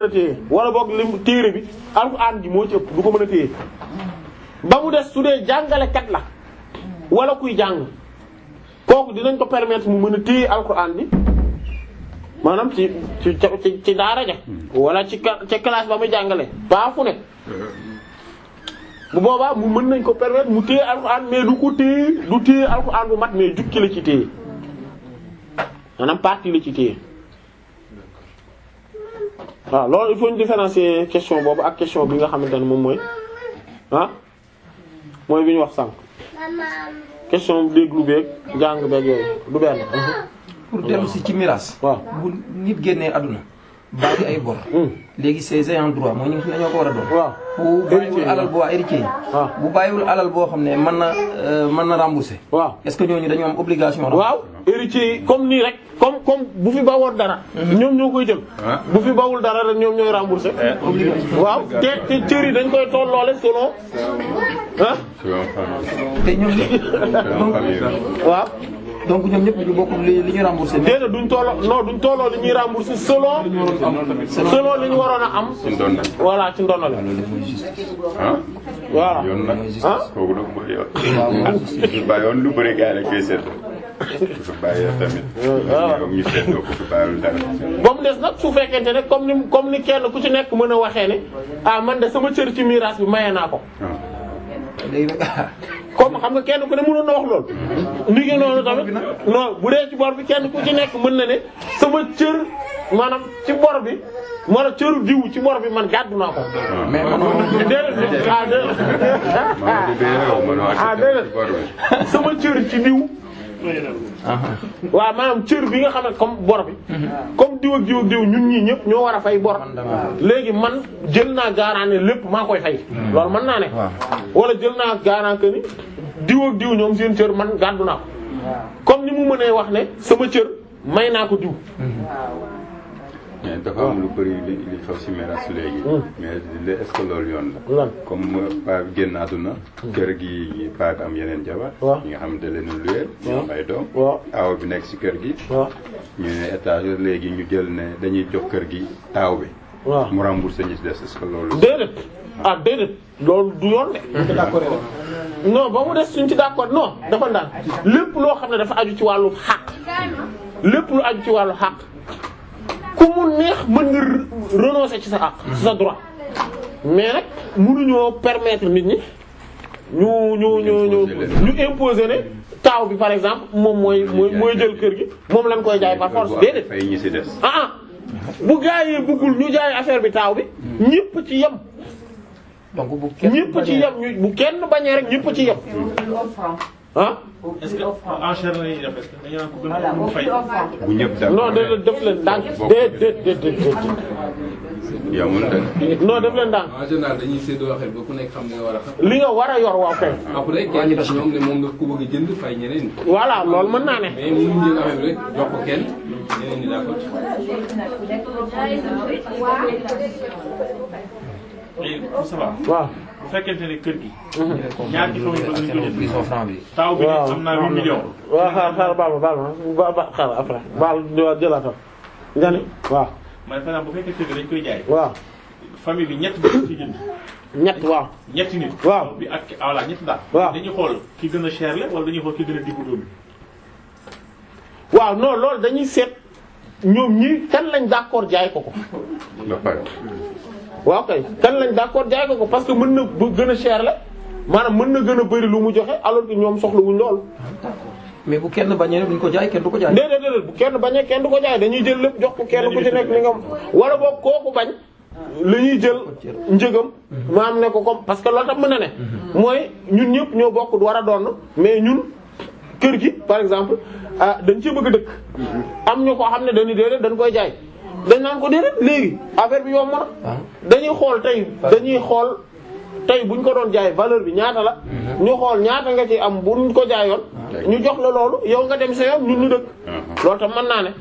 a téye wala boog lim téere bi alxuraan ji moo ci ëpp du ko mën a téye ba mu des su dee jàngalekat la wala kuy jàng kooku dinañ ko permettre mu mën a téye alxuraan bi maanaam ci ci ci ci daara ja wala ci ca classe ba muy jàngale ba fu nekk bu boobaa mu mën nañ ko permettre mu téye alxuraan mais du ko téye du téye alxuraan bu mat mais jukki la ci téye maanaam partie la ci téye waaw loolu il faut ñu différencier question boobu ak question bi nga xamante ne moom mooy ah mooy bi ñu wax sànq question déglu beeg jàng beeg yooyu du benn. pour dellu si ci miraas. waaw bu nit génnee àdduna bàyyi ay bor. léegi ses ayants droit mooy ñu ngi dañoo ko war a doon. waaw bu bàyyiwul alal bu waa héritier yi. waaw bu bàyyiwul alal boo xam ne mën na mën na rembourser. waaw est-ce que ñooñu dañoo am obligation. waaw héritier yi comme nii rek comme comme bu fi bawoon dara. ñoom ñoo koy jël. bu fi bawul dara rek ñoom ñooy rembourser. waaw te te cër yi dañ koy tolloole selon ah. te ñoom waaw. donc ñoom ñëpp ñu bokk li li ñu remboursé. déedéet duñ tolloo non duñ tolloo li ñuy rembourser selon. selon li ñu waroon a am. ci ndonal. voilà ci ndonale. ah. voilà yoon nag. ah. kooku nag mooy yoon. ah su bàyyoon lu bëri gars yi lañ koy seetlu. su fi bàyyee tamit. waaw ñu seetloo ko fi bàyyiwul dara. ba mu des nag su fekkente ne comme ni comme ni kenn ku ci nekk mën a waxee ne ah man de sama cër ci miraas bi maye naa ko. léegi nag comme xam nga kenn ku ne mënoon na wax loolu. ni ngi noonu tamit non bu dee ci bor bi kenn ku ci nekk mën na ne sama cër maanaam ci bor bi wala cëru diw ci bor bi man gàddu naa ko. mais manoo déedéet ah Mamadou déedéet. Beye yow mënoo ah accepté déedéet ci bor bi. sama cër ci diw. waaw maanaam cër bi nga xam ne comme bor bi. comme diw ak diw ak diw ñun ñii ñëpp ñoo war a fay bor. léegi man jël naa garant ne lépp maa koy fay. loolu mën naa ne. wala jël naa garant que ni diw ak diw ñoom seen cër man gàddu naa ko. comme ni mu mënee wax ne sama cër may naa ko diw. mais dafa am lu bëri li li xaw si meras léegi. mais li est-ce que loolu yoon la. lan comme paa bi génn àdduna. kër gi paa bi am yeneen jabar. waaw ñi nga xamante ne leen luwee. ñu am ay doom. waaw aaw bi nekk si kër gi. waaw ñu ne étage léegi ñu jël ne dañuy jox kër gi taaw bi. waaw mu remboursé ñi si des est-ce que loolu. déedéet ah déedéet loolu du yoon de. non ba mu des suñ ci d'accord non dafa ndaan lépp loo xam ne dafa aju ci wàllu xàq lépp lu aju ci wàllu xàq ku mu neex mën nga renoncer ci sa xàq ci sa droit mais nag mënuñoo permettre nit ñi ñu ñu ñu ñu ñu imposer ne taaw bi par exemple moom mooy mooy mooy jël kër gi moom lañ koy jaay par force déedéet fay ñi si des. ah ah bu gaa yi bëggul ñu jaay affaire bi taaw bi ñëpp ci yem donc bu kenn ñëpp ci yem ñu bu kenn bañee rek ñëpp ci yem ah est-ce que enchère la ñuy def est-ce que dañu naan ko gën a mu fay. bu ñëpp d'accord non def leen def leen ndànk déet déet déet déet déet yamul de. non def leen ndànk en général dañuy séddoo affaire ba ku nekk xam nga war a xam. li nga war a yor waaw kay après kenn ci ñoom ne moom daf ko bëgg a jënd fay ñeneen ñi. voilà loolu mën naa ne mais mënuñ jël affaire bi rek jox ko kenn ñeneen ñi d'accord. léegi ça va waaw bu fekkente ne kër gi. ñaar ci famille bëgg nañ ko jënd. huit cent francs bi taaw bi waaw am naa 8 millions. waaw xaar xaar baal ma baal ma ba ba xaar après baal ñëwaat jëlaatal nga ni waaw man par exemple bu fekkee kër gi dañ koy jaay. waaw famille bi ñett bi ci jënd. ñett waaw ñetti nit. Waaw. bi ak voilà ñetti daal. Waaw. dañuy xool ki gën a cher la wala dañuy xool ki gën a diggu dóomu. waaw non loolu dañuy seet ñoom ñi kan lañ d'accord jaay ko ko ba pare. waaw kay kan lañ d'accord jaay ko ko parce que mën na bu gën a cher la maanaam mën na gën a bari lu mu joxe alors que ñoom soxlawuñ loolu mais bu kenn bañee ne duñ ko jaay kenn du ko jaay. déedéet déedéet bu kenn bañee kenn du ko jaay dañuy jël lépp jox ko kenn ku ci nekk li nga wala boog kooku bañ la ñuy jël njëgam maam ne ko comme parce que loolu tam mën na ne mooy ñun ñëpp ñoo bokk war a doon mais ñun kër gi par exemple ah dañ ci bëgg a dëkk am ñu ko xam ne dañuy déedéet dañ koy jaay dañ naan ko déedéet léegi affaire bi yomb na dañuy xool tey dañuy xool tey buñ ko doon jaay valeur bi ñaata la ñu xool ñaata nga ci am buñ ko jaayoon ñu jox la loolu yow nga dem sa yoon ñun ñu dëkk loolu tam mën naa ne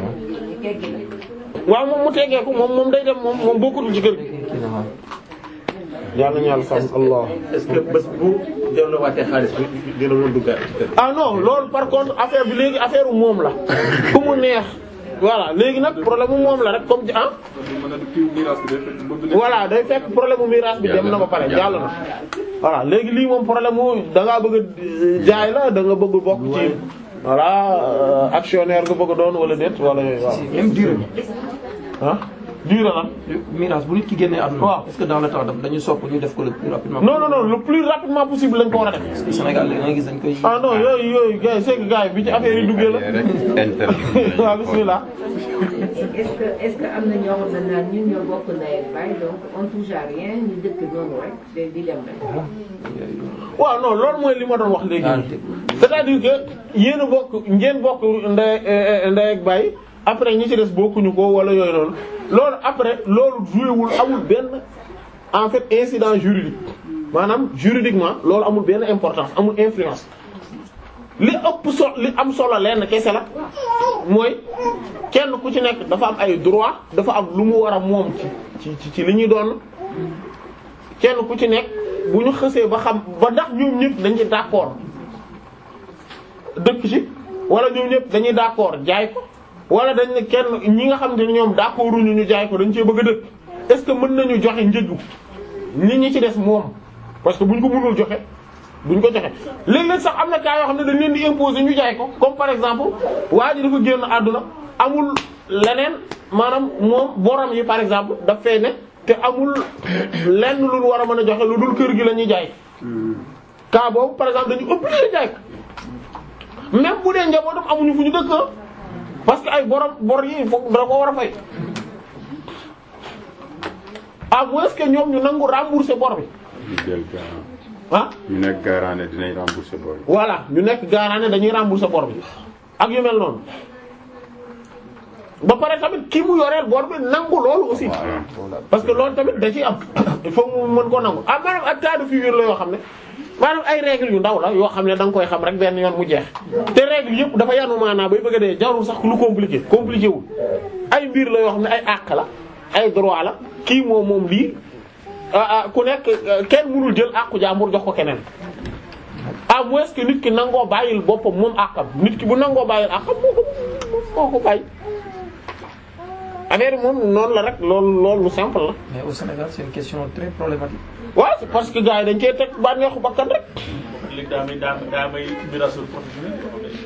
waaw moom mu teggeeku moom moom day dem moom moom bokkutul ci kër gi yàlla ñu yàlla sàmm allah est-ce que bés bu delloowaatee xaalis bi dina mën duggaat ci kër ah non loolu par contre affaire bi léegi affaire u moom la ku mu neex voilà léegi nag problème mu moom la rek comme ah mën na kii miraas bi day fekk mbëgg nekk voilà day fekk problème mu miraas bi dem na ba pare jàll na voilà léegi lii moom problème mu da ngaa bëgg a jaay la da nga bëgg bokk ci voilà euh, actionnaire nga bëgg a doon wala déet wala yooyu waaw même durée bi ah durée lan miraas bu nit ki génnee àdduna. Waaw. est-ce que dans le temps daf dañu sopp ñu def ko le plus rapidement. non non non le plus rapidement possible lañ ko war a def Sénégal léegi da ngay gis dañ koy. ah non yooyu yooyu gars yi c'est que gars yi bi ci affaire yi duggee la waaw bismillah est-ce que est-ce que am na ñoo xam ne naan ñun ñoo bokk ndey ak baay donc on touche à rien ñu dëkk noonu rek day di dem rek. waaw non loolu mooy li ma doon wax léegi Ah, nii c'est-à-dire que yéen a bokk ngeen bokk ndey eh, ndey ak baay après ñi ci des bokkuñu ko wala yooyu noonu loolu après loolu joué wul amul benn en fait incident juridique maanaam juridiquement loolu amul benn importance amul influence li ëpp so li am solo lenn kese la mooy kenn ku ci nekk dafa am ay droit dafa am lu mu war a moom ci ci ci ci li ñuy doon kenn ku ci nekk bu ñu xësee ba xam ba ndax ñoom ñëpp dañ ci d'accord dëkk ci wala ñoom ñëpp dañuy d'accord jaay ko wala dañ ne kenn ñi nga xam ne ñoom d'accorduñu ñu jaay ko dañ cee bëgg a dëkk est-ce que mën nañu joxe njëgu nit ñi ci des moom parce que bu ñu ko mënul joxe duñ ko joxe léeg-léeg sax am na cas yoo xam ne dañ leen di imposer ñu jaay ko comme par exemple waa ji dafa génn àdduna amul leneen maanaam moom borom yi par exemple daf fay ne te amul lenn lu ñu war a mën a joxe lu dul kër gi la ñuy jaay cas boobu par exemple dañu obligé jaay ko même bu dee njabootam amuñu fu ñu dëkk ah parce que ay borom bor yi foog dara ko war a fay à moins que ñoom ñu nangu rembourser bor bi ñu jël garant ah ñu nekk garant ne dinañ rembourser bor yi. voilà ñu nekk garant ne dañuy rembourser bor bi ak yu mel noonu ba pare tamit ki mu yoreel bor bi nangu loolu aussi parce que loolu tamit da ciy am il faut mu mën ko nangu ah maanaam ak cas de figure la yoo xam ne maanaam ay règles yu ndaw la yoo xam ne da nga koy xam rek benn yoon mu jeex te règles yëpp dafa yanu maanaa bay bëgg a dee jarul sax lu compliqué compliqué wul ay mbir la yoo xam ne ay àq la ay droit la kii moom moom lii ah ah ku nekk euh, kenn mënul jël àqu jàmbur jox ko keneen à moins que nit ki nangoo bàyyil boppam moom àqam nit ki bu nangoo bàyyil àqam moo ko moo ko bàyyi affaire bi moom noonu la rek loolu loolu lu simple la. mais au Sénégal c'est une question très problématique. waaw c'est parce que gars yi dañ cee teg bànneexu bakkan rek. léegi daa may daa daa may mirasul professionnel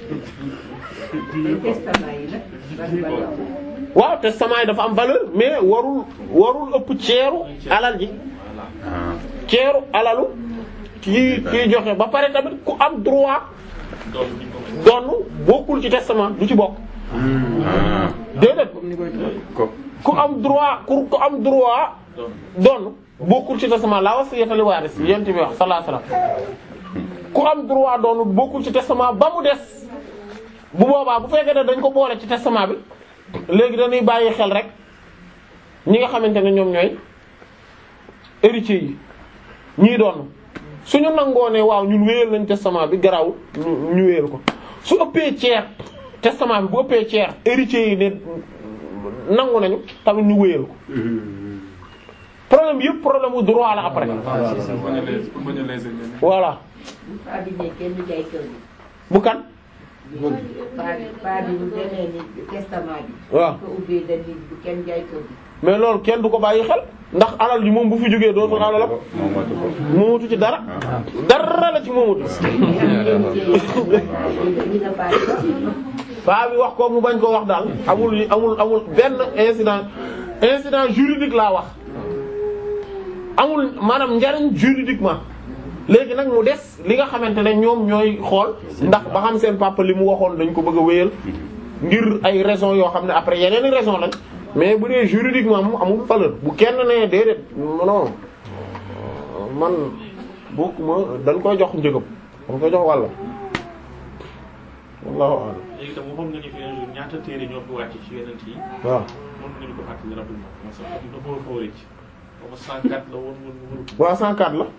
te testament yi nag ban valeur waaw testament yi dafa am valeur mais warul warul ëpp ceeru alal ji ah ceeru alalu kii kii joxe ba pare tamit ku am droit doon ni ko donn bokkul ci testament du ci bokk ah déedéet comme ni koy tuddee. ko ku am droit ku ku am droit doon donn bokkul ci testament la wasiyata li waaris yent bi wax sallallahu alayhi wasallam ku am droit donn bokkul ci testament ba mu des bu boobaa bu fekkee ne dañ ko boole ci testament bi léegi dañuy bàyyi xel rek ñi nga xamante ne ñoom ñooy héritiers yi ñii doon suñu nangoo ne waaw ñun wéyal nañ testament bi garawul ñu ñu wéyal ko su ëppee ceer testament bi bu ëppee ceer héritiers yi ne nangu nañu tamit ñu wéyal ko problème yëpp problème mu droit la après pour bañ a les pour bañ a les ñeneen. voilà bu paa bi ne kenn du jaay kër gi. bu kan paa bi paa bi bu demee ni testament bi. waaw ko ubbee dañ ni bu kenn jaay kër gi. mais loolu kenn du ko bàyyi xel ndax alal ji moom bu fi jógee dootul alalam moom matu ko moomatu ci dara dara la ci moomatu li nga paa bi wax. paa bi wax ko mu bañ ko wax daal amul amul amul benn incident incident juridique laa wax amul maanaam njariñ juridiquement léegi nag mu des li nga xamante ne ñoom ñooy xool ndax ba xam seen papa li mu waxoon dañ ko bëgg a wéyal ngir ay raisons yoo xam ne après yeneen i raisons lañ mais bu dee juridiquement moom amul valeur bu kenn ne déedéet non man bokkuma dañ koy jox njëgam dañ koy jox wàlla wallahu a'lam léegi tam waxoon nga ni fi un jour ñaata téere ñoo fi wàcc ci yeneen yi waaw mën nga ñu ko fàttali rapidement ma sax dina ko xaw a rëcc ba ma 104 la woon woon woon waaw 104 la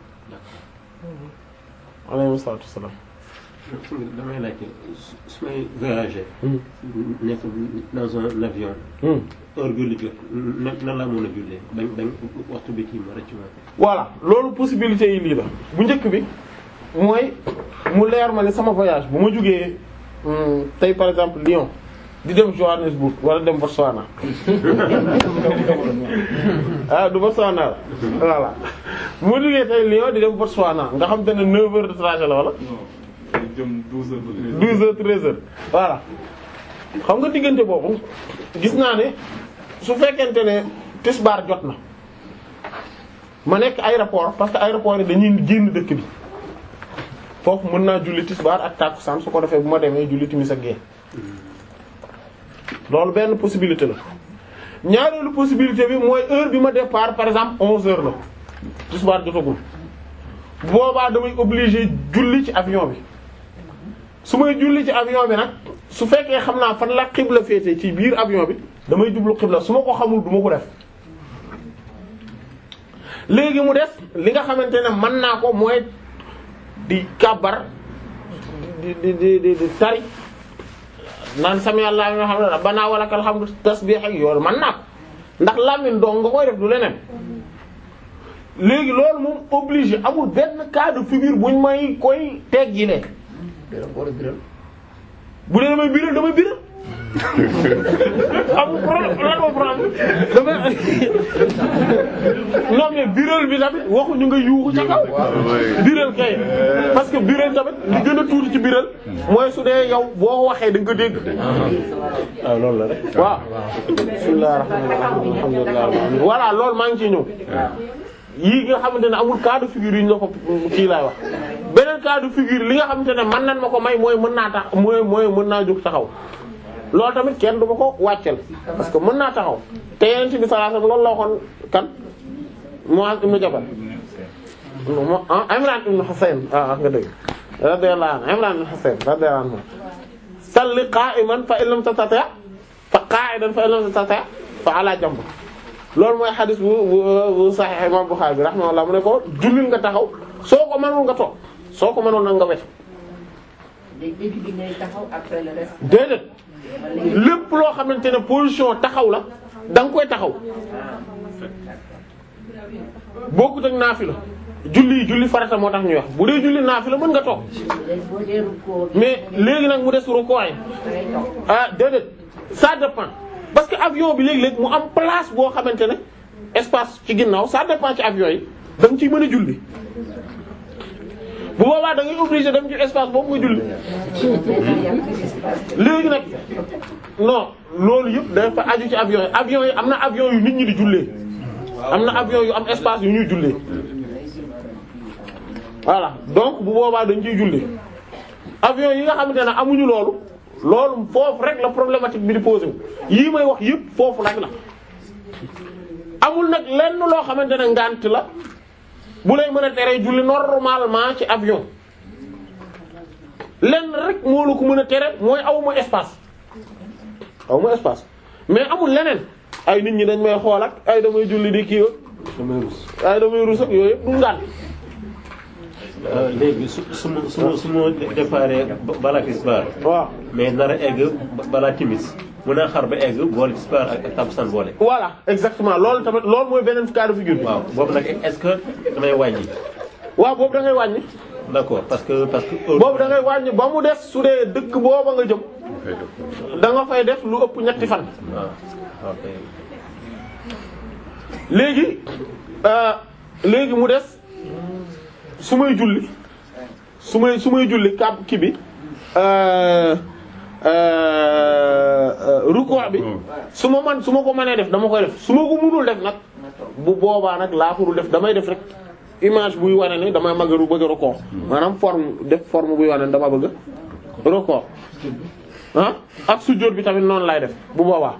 alayhi salaatu wassalaam damay laajte su su may voyager. nekk dans un avion. Hmm. heure julli jot nan nan laa mën a jullee bañ bañ waxtu bi kii ma rëcc ma. voilà loolu possibilité yi lii la bu njëkk bi mooy mu leer ma ne sama voyage bu ma jógee hum, tey par exemple Lyon di dem Johannesburg wala dem Botswana ah du Botswana la voilà mu jógee tey Lyon di dem Botswana nga xam te ne 9 heures de trajet la wala. non jëm 12 heures ba 13 12 heures 13 heures voilà xam nga diggante boobu gis naa ne su fekkente ne tisbaar jot na ma nekk aéroport parce que aéroport yi dañuy génn dëkk bi foofu mën naa julli tisbaar ak tàkkusaan su ko defee bu ma demee julli timis ak gée loolu benn possibilité la ñaareelu possibilité bi mooy heure bi ma départ par exemple 11 heures la tisbaar jotagul boobaa damay obligé julli ci avion bi su may julli ci avion bi nag su fekkee xam naa fan la xibla féete ci biir avion bi damay jublu xibla su ma ko xamul du ma ko def léegi mu des li nga xamante ne mën naa ko mooy di kàbbar di di di di di tari naan sami Allah nga xam ne rabbana walakal hamdu tasbih ak yoolu mën naa ko ndax làmmiñ dong nga koy def du leneen léegi loolu moom obligé amul benn cas de figure buñ may koy teggilee biral wala biral bu dee damay biral damay biral amul problème lan moo problème damay non mais biral bi tamit waxuñu nga yuuxu ca kaw biral kay parce que biral tamit li gën a tuuti ci biral mooy su dee yow boo waxee da nga ko dégg waaw loolu la rek waaw bismillahir rahmanir rahim alhamdulillahi rabbil alamin voilà loolu maa ngi ciy ñëw yii nga xamante ne amul cas de figure yi ñu la ko kii laay wax beneen cas de figure li nga xamante ne mën nan ma ko may mooy mën naa tax mooy mooy mën naa jóg taxaw loolu tamit kenn du ma ko wàccel parce que mën naa taxaw te yeneen bi sallallahu alayhi wasallam loolu la waxoon kan Muaz ibn Jabal ah Imran ibn Husayn ah nga dëgg radiyallahu anhu Imran ibn Husayn radiyallahu anhu salli qa'iman fa in lam tastati' fa qa'idan fa in lam tastati' fa ala jamb loolu mooy xadis bu bu bu Sahih Imam Bukhari bi rahimahullah mu ne ko jullil nga taxaw soo ko mënul nga toog soo ko mënoon nag nga wet léegi début bi ngay taxaw après le reste. déedéet lépp loo xamante ne position taxaw la da nga koy taxaw bokkut ak naafila julli julli farata moo tax ñuy wax bu dee julli naafila mën nga toog léegi boo dee rukkoo mais léegi nag mu des rukkoo yi da ngay toog. ah déedéet ça dépend parce que avion bi léeg-léeg mu am place boo xamante ne espace ci ginnaaw ça dépend ci avion yi da nga ciy mën a julli bu boobaa da ngay obligé dem ci espace boobu nga julli léegi nag non loolu yëpp dafa aju ci avion yi avion yi am na avion yu nit ñi di jullee am na avion yu am espace yu ñuy jullee voilà donc bu boobaa dañ ciy julli avion yi nga xamante ne amuñu loolu loolu foofu rek la problématique bi di posé wu yii may wax yëpp foofu rek la amul nag lenn loo xamante ne ngànt la bu lay mën a tere julli normalement ci avion lenn rek moo la ko mën a tere mooy awma espace awma espace mais amul leneen ay nit ñi dañ may xool ak ay damay julli di kii damay rus. ay damay rus ak yooyu yëpp du ngànt léegi su su ma su ma su ma déparé balaa tisbaar waaw mais nar a egg balaa timis mun naa xar ba egg boole tisbaar ak ak takkusaan boole. voilà exactement loolu tamit loolu mooy beneen cas de figure bi waaw boobu nag est-ce que damay wàññi. waaw boobu da ngay wàññi d'accord parce que parce que. boobu da ngay wàññi ba mu des su dee dëkk booba nga jëm da nga fay def lu ëpp ñetti fan waaw ok. léegi euh, léegi mu des su may julli su may su may julli kàbb ki bi euh, euh, ruku' bi su ma man su ma ko mënee def dama koy def su ma ko mënul def nag bu boobaa nag laa ko dul def damay def rek image buy wane ni dama mag a ru bëgg a ruku' maanaam forme def forme buy wane ni dama bëgg a ruku' ah ak sujjóot bi tamit noonu lay def bu boobaa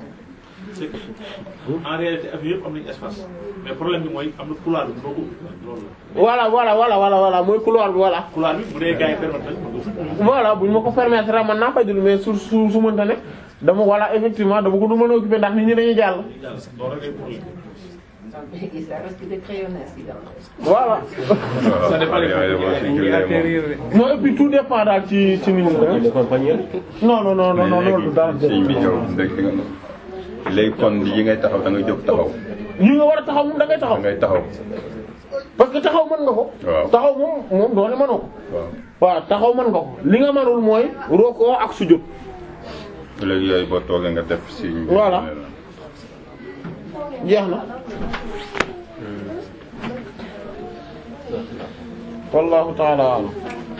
en réalité avion yëpp am nañu espace mais problème bi mooy am na couloir bi boo ko loolu la voilà voilà voilà voilà voilà mooy couloir bi voilà couloir bi bu dee gars yi permettre nañ ko voilà buñ ma ko permettre rek man naa fay jël mais su su su mënta ne dama voilà effectivement dama ko du mën a occuper ndax nit ñi dañuy jàll. loolu rek ay problème Et ça risque de créer un incident. voilà ça dépend non et puis tout dépend daal ci ci nit ñi Il est compagnie non non non non non loolu du dara sëñ bi yow dëgg nga léegi kon yi ngay taxaw da nga jóg taxaw yi nga war a taxaw moom da ngay da taxaw ngay taxaw parce que taxaw mën nga ko. Waaw. taxaw moom moom doone mënoo ko. waaw waaw taxaw mën nga ko li nga mënul mooy roko ak sujjóot léegi yooyu boo toogee nga def si. Voilà. jeex na wallahu ta'ala a'lam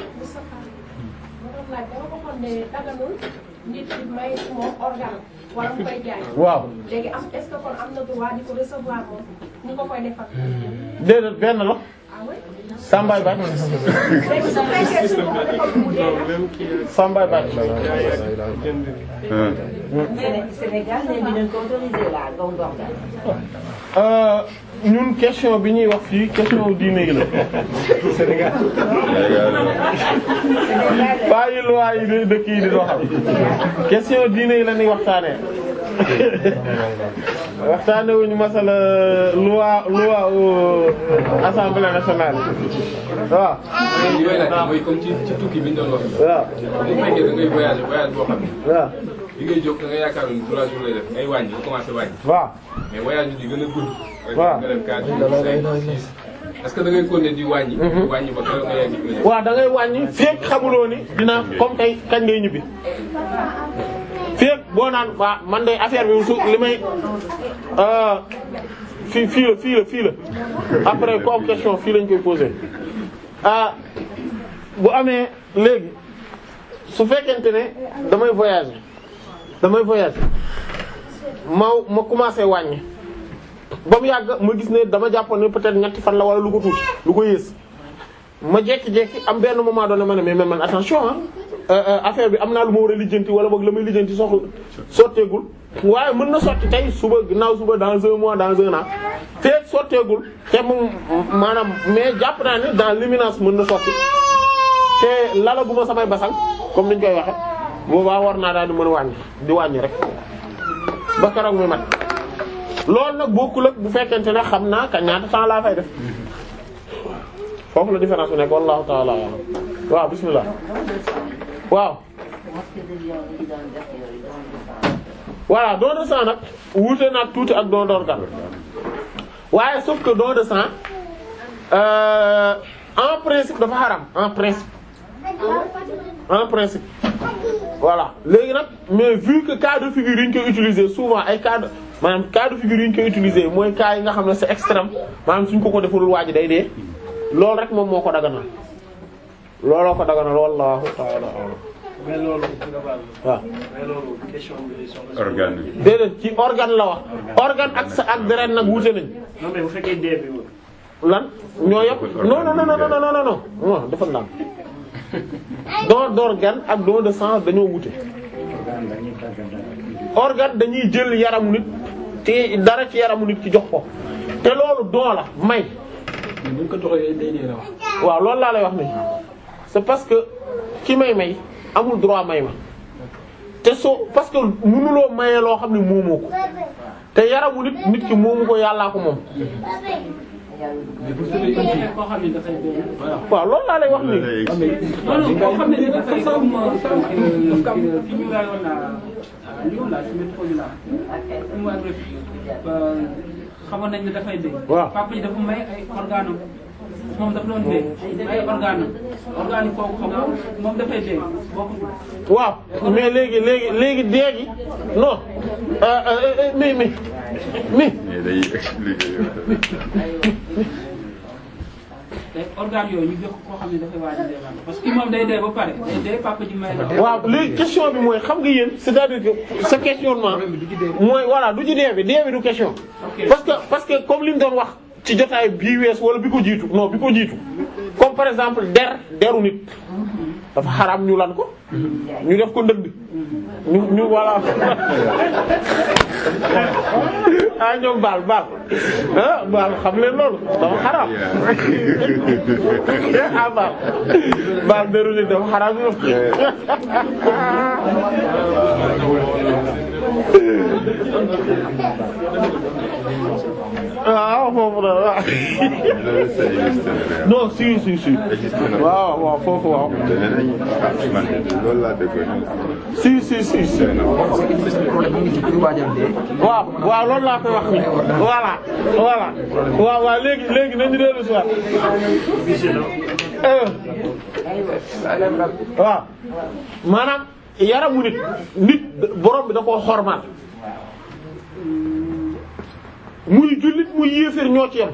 laaj dama ko xool ne daganul nit ki may moom organe wala mu koy jaay. waaw léegi am est-ce que kon am na droit di ko recevoir moom ñu ko koy defal. déedéet benn la ah oui Sambay Bac léegi su fekkee su ko defal mu dee nag. Sambay Bac Séné- Sénégal ne dinañ ko autoriser la don d'organe. Euh, ñun question bi ñuy wax fii question diine yi la Sénégal bàyyi loi yi de dëkk yi di doxal question diine yi la ñuy waxtaanee waxtaanee wuñu masala loi loi au assemblée nationale waaw li may laaj mooy comme ci ci tukki bi ñu doon wax. waaw bu fekkee da ngay voyage voyage boo xam ne. waaw bi ngay jóg da nga yaakaar ni trois jours lay def ngay wàññi nga commencé wàññi. waaw mais voyage bi di gën a gudd. waaw nga def quatre jours cinq six. est-ce que da ngay continuer di wàññi. di wàññi ba keroog nga yegg fi nga jëm. waaw da ngay wàññi feek xamuloo ni dina comme tey kañ ngay ñibbi feek boo naan waa man de affaire bi su li may euh, fii fii la fii la fii la après ku am question fii lañ koy poser ah bu amee léegi su fekkente ne damay voyager damay voyager ma ma commencé wàññi ba mu yàgg ma gis ne dama jàppoon ne peut-être ñetti fan la wala lu ko tuuti lu ko yées ma jékki-jékki am benn moment donné ma ne mais man attention ah euh, euh, affaire bi am naa lu ma war a lijjanti wala boog la may lijjanti soxla sotteegul waaye mën na sotti tey suba ginnaaw suba dans un mois dans un an feeg sotteegul te mu maanaam mais jàpp naa ne dans l'imminence mën na sotti te lalaguma samay basang comme niñ koy waxe boobaa war naa daal di mën a wàññi di wàññi rek ba keroog muy mat loolu nag bokkul ak bu fekkente ne xam naa ka ñaata temps laa fay def foofu la différence bi nekk wallahu ta'ala a'lam waaw bismillah waaw mosquée de Lyon yi doon def yooyu don de sang. voilà don de sang nag wuute nag tuuti ak don d'organe waaye sauf que don de sang euh, en principe dafa xaram en principe en principe voilà léegi nag mais vu que cas de figure yi ñu koy utiliser souvent ay cas de maanaam cas de figure yi ñu koy utiliser mooy cas yi nga xam ne c'est extrême maanaam suñ ko ko defalul waa ji day dee loolu rek moom moo ko daganal looloo ko daganal wallahu ta'ala a'lam mais loolu nga baal ma. waaw mais loolu question bi soxla. organe bi. déedéet ci organe la wax organe ak sa ak deret nag wuute nañ non mais bu fekkee dee bi woon. lan ñoo yëpp non non non non non non non non dafa naan don d'organe ak don de sang dañoo wute organe dañuy jël yaramu nit te dara ci yaramu nit ki jox ko te loolu don la may mais buñ ko doxalee day dee la wax. waaw loolu laa lay wax nii c'est parce que ki may may amul droit may ma te soo parce que mënuloo mayee loo xam ne moomoo ko te yaramu nit nit ki moomu ko yàllaa ko moom mais bu fekkee indi koo xam ne dafay dee voilà. waaw loolu laa lay wax nii non non koo xam ne dafay comme comme fi ñu rayoon à Lyon là ci métro bi là mu agressé xamoon nañ ne dafay dee. waaw papa yi dafa may ay organes am moom dafa doon dee may ay organes am organes yi kooku xam nga moom dafay dee bokku waaw mais léegi léegi léegi dee gi non euh, euh, euh, mais mais mais mais day expliquer yow. te organes yooyu ñu jox ko koo xam ne dafay waaj a dee maanaam parce que moom day dee ba pare day dee papa ji may la. waaw léegi question bi mooy xam nga yéen c'est-à-dire que sa questionnement mooy voilà du ci dee bi dee bi du question parce que parce que comme li ñu doon wax ci jotaay bii wees wala bi ko jiitu non bi ko jiitu comme par exemple der deru nit dafa xaraam ñu lan ko ñu def ko ndënd ñu ñu voilà ah ñoom baal baal ah baal xam leen loolu dafa xaraam ah baal baal deru nit dafa xaraam ñu waaw foofu la waaw loolu ça existe na non si si si existe na. waaw waaw foofu waaw danañ ah man de loolu laa déggoon. si si si si problème mu ngi ci pour waajal dee. waaw waaw loolu laa koy wax ni voilà voilà waaw waaw léegi léegi nañu dellu si waat euh waaw maanaam yaramu nit nit borom bi da koo xormaal muy jullit muy yéeféer ñoo ci yam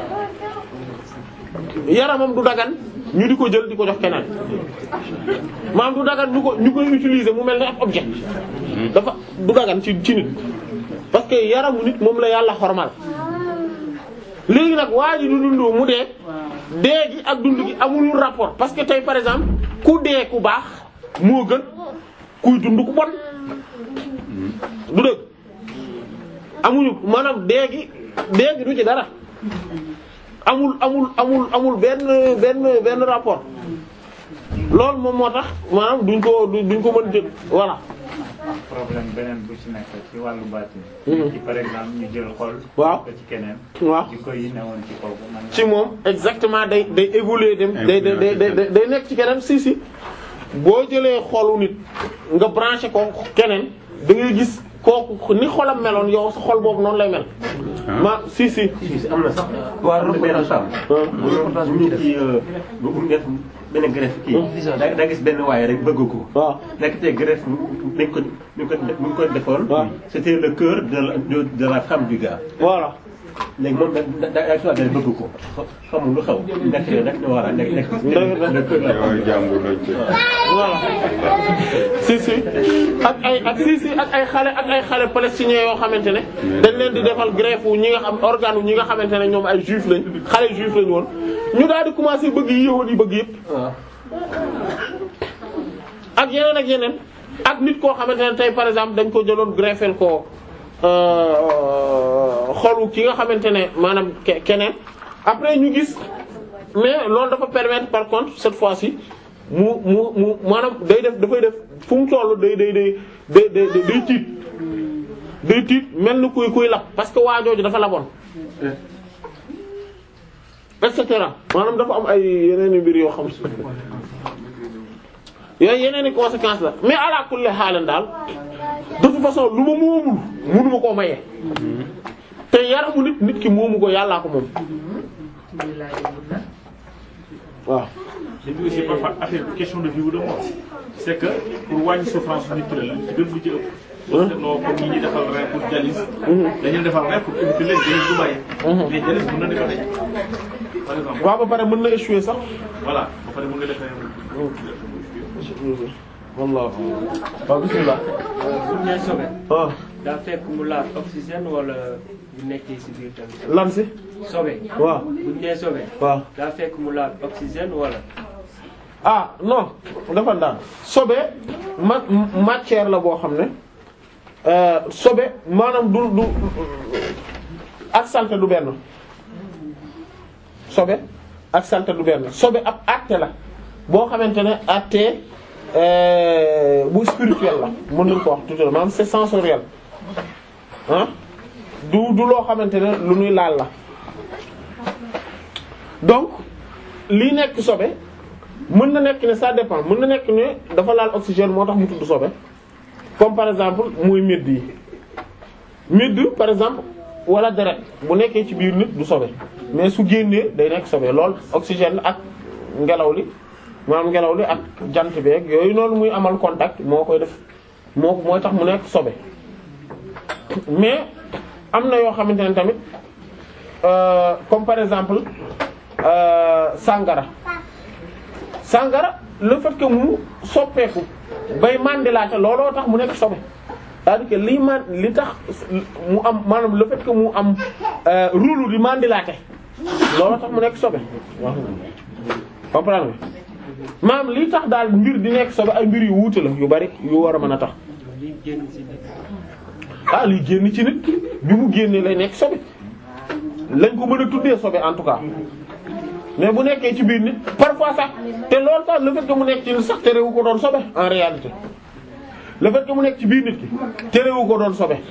yaramam du dagan ñu di ko jël di ko jox keneen maanaam du dagan ñu ko ñu koy utiliser mu mel ne ab objet dafa du dagan ci ci nit parce que yaramu nit moom la yàlla xormal léegi nag waa ji du dund mu dee dee gi ak dund gi amul rapport parce que tey par exemple ku dee ku baax moo gën kuy dund ku bon du dëgg amuñu maanaam dee gi dee gi du ci dara amul amul amul amul benn benn benn rapport loolu moom moo tax maanaam duñ ko duñ ko mën jël voilà. problème beneen bu ci nekk ci wàllu baatin. ci par exemple ñu jël xol. waaw ko ci keneen. waaw di ko yi newoon ci kooku man ci moom exactement day day évoluer dem day day day day day nekk ci keneen si si boo jëlee xolu nit nga branché ko keneen da ngay gis kooku ni xolam meloon yow sa xol boobu noonu lay mel. ma si si. si am na sax. waaw benn femme. bu ñu ci bu mu def benn greffe kii. da da gis benn waaye rek bëgg ko. waaw nekk te greffe dañ ko ñu ko ñu ko defoon. c'était le cœur de la de de la femme du gars. voilà. léegi moom da da da da bëgg ko xamul lu xaw nekk rek ñu war a nekk nekk. le cœur de la femme du gars. voilà si si ak ay ak si si ak ay xale ak ay xale palestiniens yoo xamante ne dañ leen di defal greffe wu ñi nga xam organe wu ñi nga xamante ne ñoom ay juif lañ xale juif lañ woon ñu daal di commencer bëgg yi yëwoon yi bëgg yëpp ak yeneen ak yeneen ak nit koo xamante ne tey par exemple dañ ko jëloon greffel ko xolu ki nga xamante ne maanaam keneen après ñu gis mais loolu dafa permettre par contre cette fois-ci mu mu mu maanaam day def dafay def fu mu toll day day day day day day tiit day tiit mel ni kuy kuy lab parce que waa jooju dafa laboon et cetera maanaam dafa am ay yeneen i mbir yoo xam si yooyu yeneen i conséquences la mais ala kulli xaalan daal de toute façon lu ma moomul mënuma koo maye. te yaramu nit nit ki moomu ko yàllaa ko moom. waaw. et puis aussi parfois affaire question de vie ou de mort c'est que pour wàññi souffrance nit ki la li ci gën lu ci ëpp. boo seetloo comme ñi ñuy defal rein pour dialyse. dañuy defal rein pour éviter leen dialyse du bàyyi. mais dialyse mën na di ko daj. par exemple waaw ba pare mën na échouer sax. voilà ba pare mën nga defee. wallah waaw bismillah. bu ñu nee sobe. ah. daa fekk mu laal oxygène wala bu nekkee ci biir tamit. lan si. sobe. waaw bu ñu nee sobe. waaw daa fekk mu laal oxygène wala. ah non dafa daan sobe ma matière la boo xam ne sobe maanaam du du ak salte du benn sobe ak salte du benn sobe ab acte la boo xamante ne acte bu spirituel la mën nañu ko wax tout à maanaam c'est sensoriel ah du du loo xamante ne lu ñuy laal la donc lii nekk sobe mën na nekk ne ça dépend mën na nekk ne dafa laal oxygène moo tax mu tudd sobe comme par exemple muy médd yi médd par exemple wala deret bu nekkee ci biir nit du sobe mais su génnee day nekk sobe lool oxygène ak ngelaw li maanaam ngelaw li ak jant beeg yooyu noonu muy amal contact moo koy def moo mooy tax mu nekk sobe mais am na yoo xamante ne tamit euh, comme par exemple euh, sangara sangara le fait que mu soppeeku bay mandilaate looloo tax mu nekk sobe c'est-à-dire que lii man li tax mu am maanaam le fait que mu am rulu di mandilaate looloo tax mu nekk sobe waaw comprendre nga maanaam li tax daal mbir di nekk sobe ay mbir yu wuute la yu bari yu war a mën a tax li génn ci nit. ah liy génn ci nit bi mu génnee lay nekk sobe lañ ko mën a tuddee sobe en tout cas mais bu nekkee ci biir nit parfois sax te loolu sax le fait que mu nekk ci nit sax terewu ko doon sobe en réalité le fait que mu nekk ci biir nit ki terewu ko doon sobe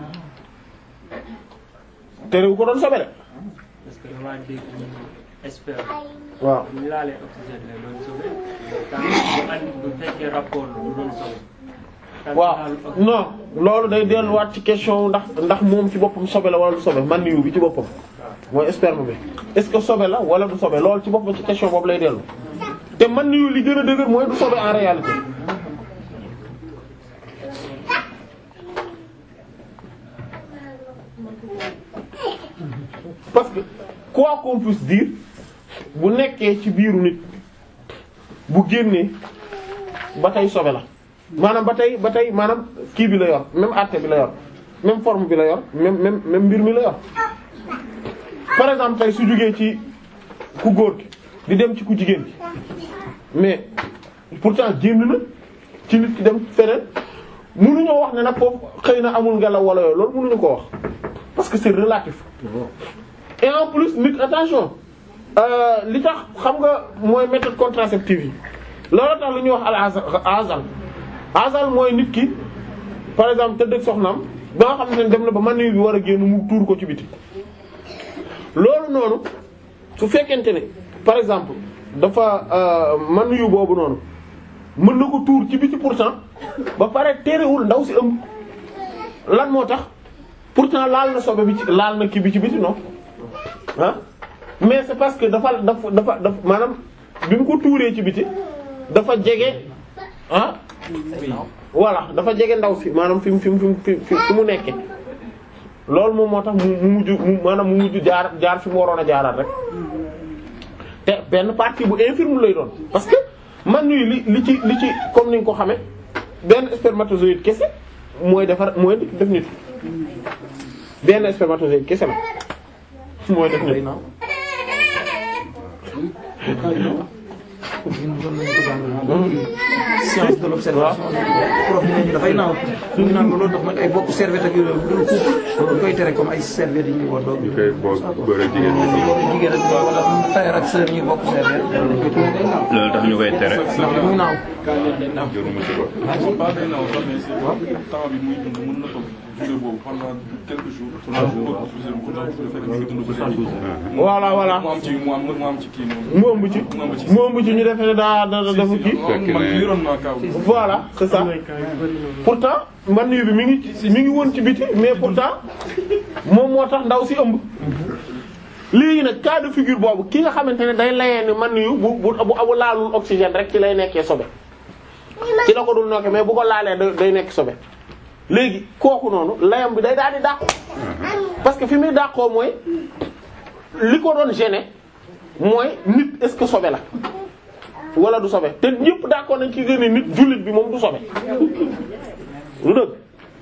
terewu ko doon sobe de parce que damaa dégg ñu espère. waaw bu ñu laalee oxygène lay doon sobe. tant que bu andi bu fekkee rapport la du doon sobe. tant que waaw laalu oxygène. non loolu day delluwaat ci question ndax ndax moom ci boppam sobe la wala du sobe man niwu bi ci boppam mooy sperme bi est-ce que sobe la wala du sobe loolu ci boppam ci question boobu lay dellu te man niwu li gën a dëgër mooy du sobe en réalité parce que quoi qu'on puisse dire bu nekkee ci biiru nit bu génnee ba tey sobe la maanaam ba tey ba tey maanaam kii bi la yor même àtte bi la yor même forme bi la yor même même même mbir mi la yor par exemple tey su jógee ci ku góor gi di dem ci ku jigéen gi mais pourtant génn na ci nit ki dem feneen mënuñoo wax ne nag foofu xëy na amul ngelaw wala yooyu loolu mënuñu ko wax parce que c'est relatif et en plus nit attention euh, li tax xam nga mooy méthode contraceptive yi loolu tax lu ñuy wax al azal azal azal mooy nit ki par exemple tëdd ak soxnaam ba nga xam ne dem na ba man bi war a génn mu tuur ko ci biti loolu noonu su fekkente ne par exemple dafa man yu boobu noonu mën na ko tuur ci biti pourtant ba pare terewul ndaw si ëmb lan moo tax pourtant laal na sobe bi ci laal na kii bi ci biti non ah mais c'est parce que dafa dafa dafa dafa maanaam bi mu ko tuuree ci biti dafa jege ah voilà dafa jege ndaw si maanaam fi mu fi mu fi mu fi mu nekke loolu moom moo tax mu mu mujj mu maanaam mu mujj jaar jaar fi mu waroon a jaaraat rek te benn partie bu infirme lay doon parce que man ñuy li li ci li ci comme ni nga ko xamee benn spermatozoïde kese mooy defar mooy def nit benn spermatozoïde kese la mooy def nit. science de l'observation prof bi nañu dafay naaw ñu naan loolu dafa nag ay bokk serviette ak yooyu bu dul couple ñu koy tere comme ay serviette yi ñuy woddoo ñu koy bokk góor ak jigéen ñi. jigéen ak wala frère ak sœur ñuy bokk serviette loolu dañ koy tere naaw loolu tax ñu koy tere. ndax muy naaw jur mu ci ko. pas day naaw sax mais c'est temps bi muy dund mën na toog durée boobu pendant quelques jours. trois jours voilà voilà mu am ci mu am mu am ci kii noonu. mu ëmb ci mu ëmb ci ñu defee ne daa da dafa kii man yoroon naa kaw. voilà c'est ça pourtant man yu bi mi ngi ci mi ngi woon ci biti mais pourtant moom moo tax ndaw si ëmb léegi nag cas de figure boobu ki nga xamante ne day layee ni man yu bu bu bu abu laalul oxygène rek ci lay nekkee sobe ci la ko dul nokke mais bu ko laalee da- day nekk sobe léegi kooku noonu layam bi day daal di dàqu parce que fi muy dàqoo mooy li ko doon gêner mooy nit est-ce que sobe la wala du sobe te ñëpp d'accord nañ ci gën nit jullit bi moom du sobe lu dëgg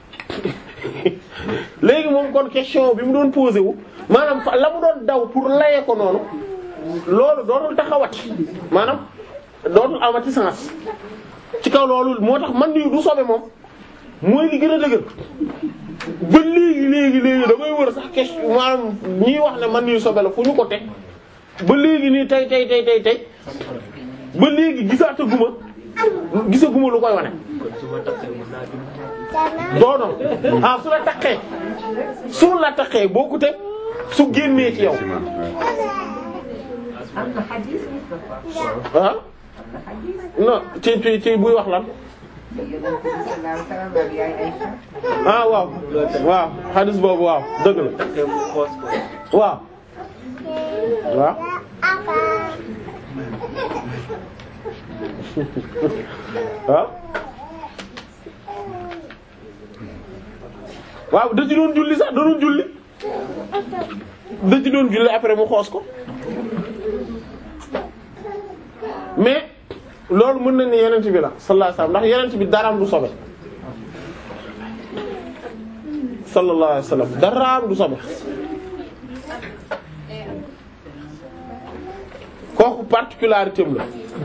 léegi moom kon question bi mu doon posé wu maanaam fa la mu doon daw pour layee ko noonu loolu dootul taxawati maanaam dootul amati sens ci kaw loolu moo tax man nii du sobe moom mooy li gën a dëgër ba léegi léegi léegi damay wër sax question maanaam ñiy wax ne man nii sobe la fu ñu ko teg ba léegi nii tey tey tey tey tey ba léegi gisaataguma gisaguma lu koy wane. doono ah su la taqee su la taqee boo ko teg su génnee ci yow am na xadis Moustapha. ah non ci ci ci buy wax lan Yonent bi sallallahu alayhi wa sallam ak yaay Aïcha. ah waaw waaw xadis boobu waaw dëgg la waaw waaw waaw waaw da ci doon julli sax da doon julli da ci doon julli après mu xoos ko mais loolu mën nañ ne yenent bi la sallallahu alayhi wasallam ndax yenent bi daraam du sobe sallallahu alayhi wasallam daraam du sobe kooku particularité am la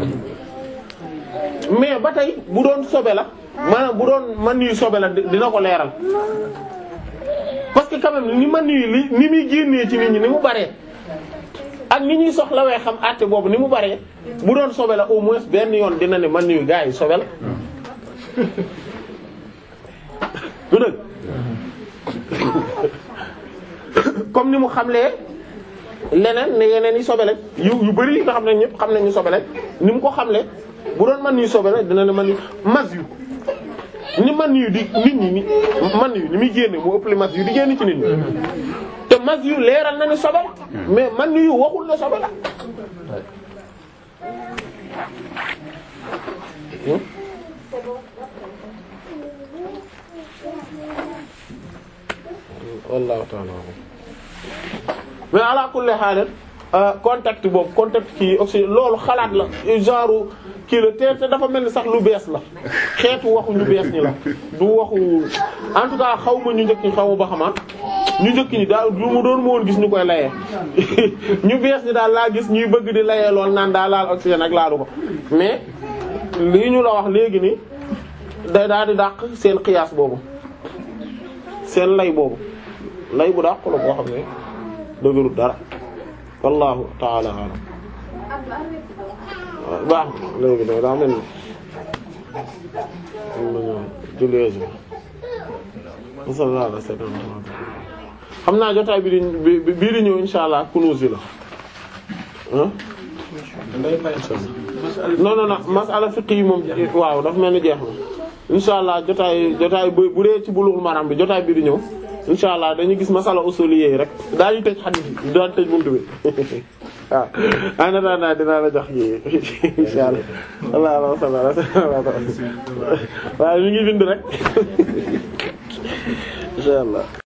mais ba tey bu doon sobe la maanaam bu doon man yu sobe la dina ko leeral parce que quand même ni man yu li ni muy génnee ci nit ñi ni mu baree ak ni ñuy soxlawee xam àtte boobu ni mu baree bu doon sobe la au moins benn yoon dina ne man yu gars yi sobe la du dëgg comme ni mu xamlee leneen ne yeneen yi sobe lañ yu yu bari yi nga xam ne ñëpp xam nañu sobe lañ ni mu ko xamlee bu doon man yu sobe la dina ne man yu mas yu ni man yu di nit ñi ni man yu ni muy génne moo ëpp li mas yu di génn ci nit ñi te mas yu leeral na ne sobe la mais man yu waxul ne sobe la wallahu ta'ala mais ala kulli haal contact boobu contact kii aussi loolu xalaat la genre kii la te te dafa mel ni sax lu bees la xeetu waxu ñu bees ñi la du waxu en tout cas xaw ma ñu njëkk ñi xaw ma ba xamaa ñu njëkk ñi daal du mu doon ma woon gis ñu koy layee ñu bees ñi daal laa gis ñuy bëgg di layee lool naan daa laal oxygène ak laalu ko mais lii ñu la wax léegi ni day daal di dàq seen xiyaas boobu seen lay boobu lay bu dàq la boo xam ne dëgërut dara wallahu ta'ala a'lam baax léegi da daa mel ni am nañu jullee ji sallallahu alayhi wa sallam xam naa jotaay bi di bi bii di ñëw insha allah kunuus yi la ah non non non masala fiqh yi moom waaw dafa mel ni jeex na insha allah jotaay jotaay bu bu dee ci bulughul maram bi jotaay bi di ñëw insha allah dañuy gis masala usuliyé yi rek daañu tëj xadiis bi daañu tëj buntu bi waaw ana naa naa dinaa la jox yi insha allah allah allah waaye mi ngi bind rek insha allah